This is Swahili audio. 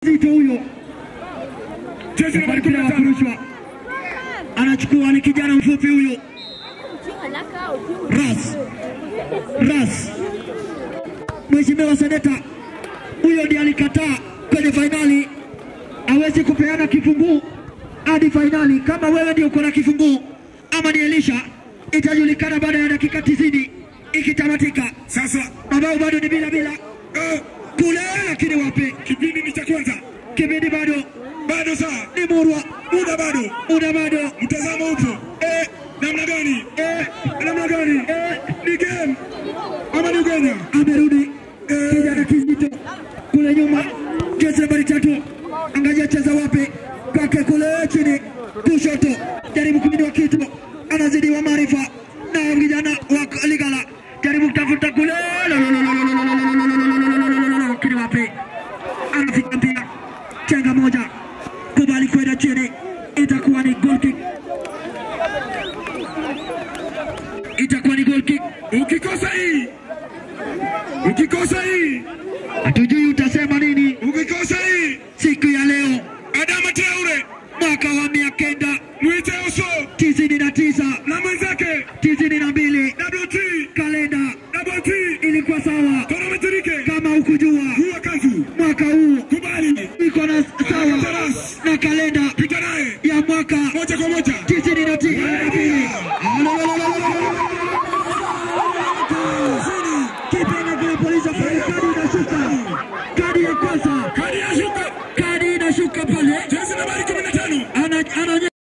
Zito huyo Jezi nambari kumi mpira na wa tano. kurushwa anachukua, ni kijana mfupi huyo Ras Ras, Mheshimiwa Seneta huyo ndiye alikataa kwenye fainali, hawezi kupeana kifunguu hadi fainali. Kama wewe ndio uko na kifunguu ama ni Elisha, itajulikana baada ya dakika tisini ikitamatika. Sasa Mabao bado ni bila bila eh, kule, lakini wapi, kipindi ni cha kwanza, kipindi bado bado saa ni murwa, muda bado, muda bado mtazamo upo eh, namna gani eh, namna gani eh, ni game ama ni Ugenya amerudi kijana kizito kule nyuma, jezi nambari tatu, angalia cheza wapi, kwake kule chini kushoto, jaribu kuinua kitu, anazidiwa maarifa na vijana wa Ligala, jaribu kutafuta kule, lakini wapi, anafika mpira, chenga moja, kubali kwenda chini, itakuwa ni goal kick, itakuwa ni goal kick. ukikosa hii ukikosa hii Hatujui utasema nini ukikosa hii siku ya leo, Adama Traore mwaka wa mia kenda mwite uso tisini na tisa na mwenzake tisini na mbili double T kalenda double T ilikuwa sawa. Korometirike Kama ukujua huwa kazi mwaka huu kubali iko na sawa na kalenda pita naye ya mwaka moja kwa moja tisini na tisa na mbili kipenda kule polisi pale, kadi inashuka, kadi ya kwanza, kadi ya shuka kadi inashuka pale, jezi nambari kumi na tano ana, ana